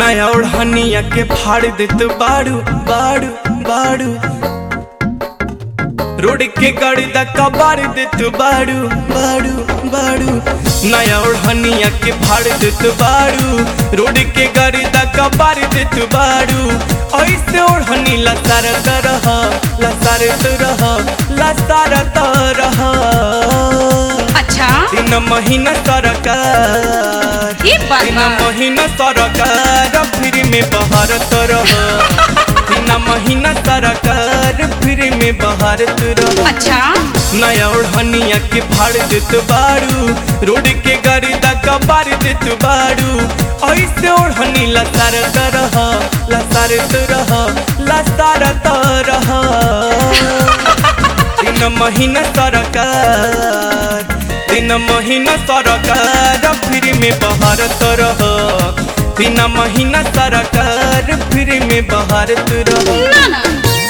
नया ओढ़निया के फाड़ देत बाड़ू बाड़ू बाड़ू रोड के गाड़ी दा कबाड़ देत बाड़ू बाड़ू बाड़ू नया ओढ़निया के फाड़ देत बाड़ू रोड के गाड़ी दा कबाड़ देत बाड़ू ऐसे ओढ़नी लसारत रह लसारत रह लसारत रह अच्छा तीन महीना सरकार ये बात तीन बा महीना सरकार फ्री में बहारत रह तीन महीना सरकार फ्री में बहारत रह अच्छा नया ओढ़निया के फाड़ देत बाड़ू रोड के गाड़ी दा कबाड़ देत बाड़ू ऐसे ओढ़नी लसारत रह लसारत रह लसारत रह तीन महीना सरकार तीन महीना सरकार फ्री में बहारत रह तीन महीना सरकार फ्री में बहारत रह ना ना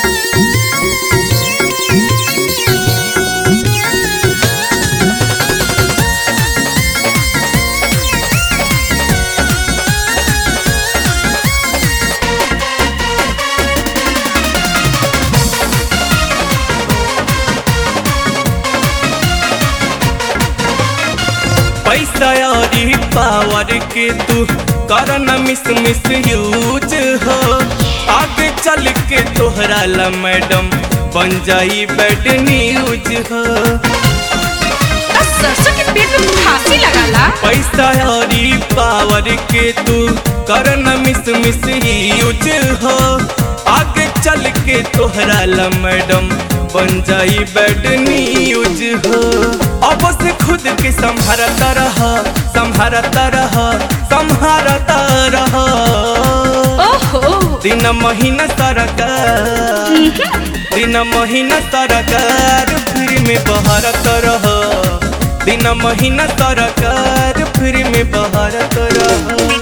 पैसा और पावर के तू कर न मिस मिस यूज हो आगे चल के तोहरा ला मैडम बन जाई बैड न्यूज हो बस सरसों के पेट में फांसी लगाला पैसा और पावर के तू कर न मिस मिस यूज हो आगे चल के तोहरा ला मैडम बन जाई बैड न्यूज हो अब से खुद के संभारता रह संभारता रह संभारता रह ओहो दिन महीना सरकार दिन महीना सरकार फ्री में बहारत रह दिन महीना सरकार फ्री में बहारत रह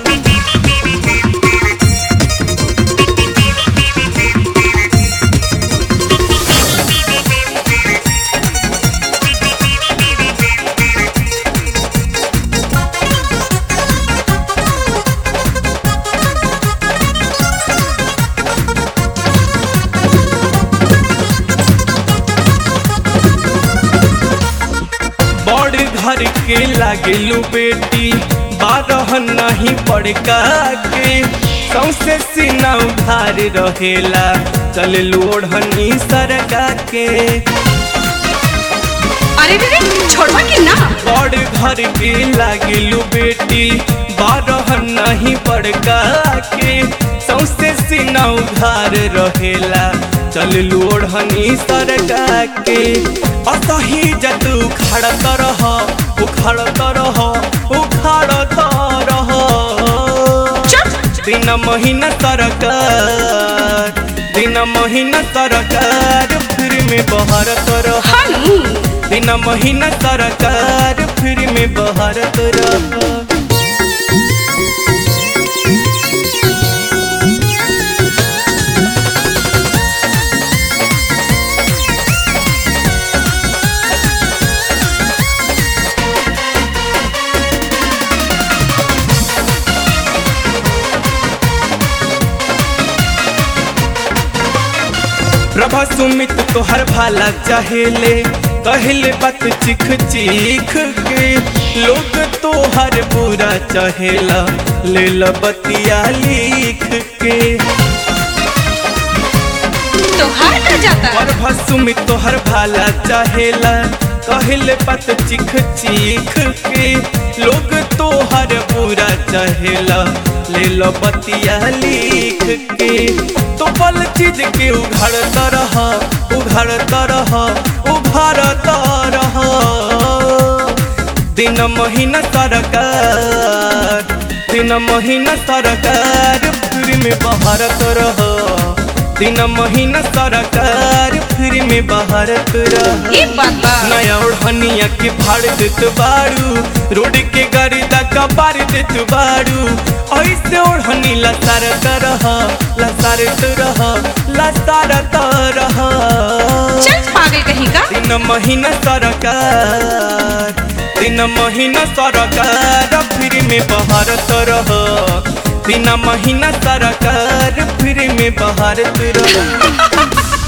बड़ घर के लागेलू बेटी बारह नहीं बड़का के सौसे सीना उधार रहेला चल ओढ़नी सरका के अरे रे रे छोड़वा कि ना बड़ घर के लागेलू बेटी बारह नहीं बड़का के सौसे सीना उधार रहेला चल ओढ़नी सरका के असही जत उखाड़त रह उखाड़त रह उखाड़त रह चुप दिन महीना सरकार दिन महीना सरकार फ्री में बहारत रह हानू दिन महीना सरकार फ्री में बहारत रह प्रभा सुमित तोहर भाला चाहेले कहले बात चिख चिख के लोग तोहर बुरा चाहेला ले ला बतिया लिख के तो हार कर जाता है प्रभा सुमित तोहर भाला चाहेला कहले बात चिख चिख के लोग तोहर बुरा चाहेला ले लो बतिया लिख के तो पल चीज के उघाड़ता रह उघाड़ता रह उघाड़ता रह दिन महीना सरकार दिन महीना सरकार फ्री में बहारत रह दिन महीना सरकार फ्री में बहारत रह ये बात बा नया ओढ़निया के फाड़ देत बाड़ू रोड के गाड़ी दा कबाड़ देत बाड़ू ऐसे ओढ़नी लसारत रह लसारत रह लसारत रह चल पागल कहीं का तीन महीना सरकार तीन महीना सरकार फ्री में बहारत रह बिना महीना सरकार फिर में बहारत रहो